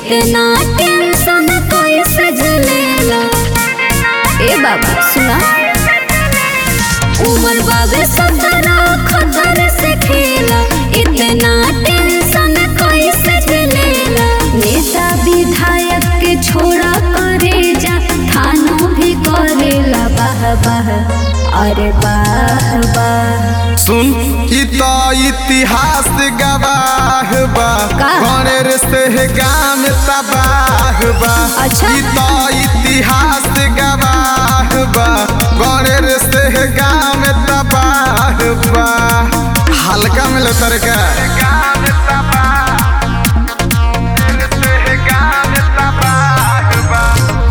इतना टेंशन कैसे झेलेला ए बाबा सुना उमर बाबे सदरा खतर से खेला इतना टेंशन कैसे झेलेला नेता विधायक के छोड़ा करे जा थानों भी करेला बाह बाह अरे बाह बाह सुन ई तो इतिहास गवाह बा का? गणेर से गाम तबाह बा अच्छा। ई तो इतिहास गवाह बा गणेर से गाम तबाह बा हल्का मिले तरका गाम तबाह से गाम तबाह बा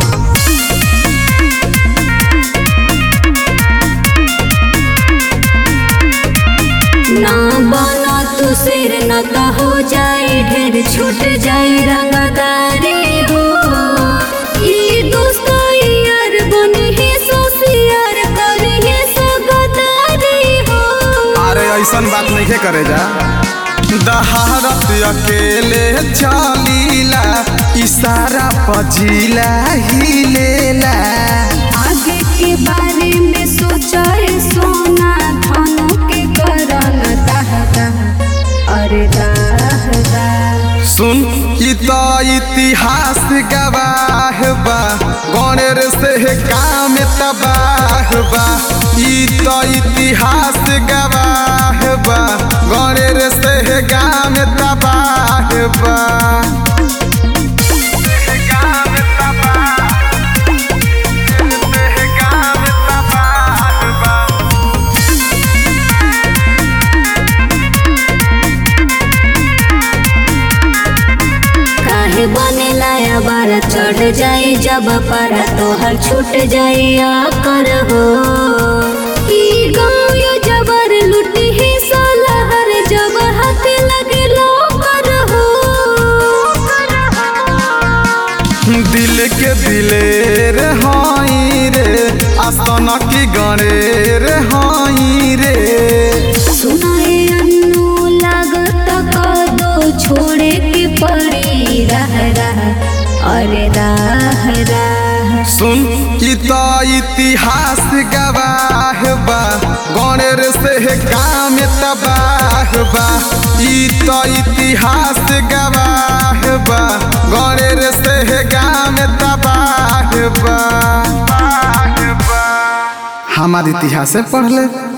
ना बना तू सिर न तो हो जाए ढेर छूट जाए रंगदारी हो ये दोस्त यार बने ही सोसियार करे ही सो गदारी हो अरे ऐसन बात नहीं करे जा दहारत अकेले चलीला इशारा पजीला हिलेला आगे के बारे में सोचा है सोना धनों के करन दाह दाह अरे दाह दाह सुन ई तो इतिहास गवाह बा गणेर से काम तबाह बा ई तो इतिहास गवाह बा गणेर से काम तबाह बा काम तबाह काम तबाह बा काहे बने लाया बारा चढ़ जाए जब पारा तोहर छूट जाए या कर हो ई गाँव यो जबर लुटी ही सोलहर जब हाथ लगे लो कर हो दिल के दिलेर हाई रे आसन की गणेर हाई रे सुनाए अन्नू लागत कदो छोड़े के पड़ी रह रह अरे राह राह सुन ई तो इतिहास गवाह बा गणेर से काम तबाह बा ई तो इतिहास गवाह बा गणेर से काम तबाह बा हमार इतिहास पढ़ ले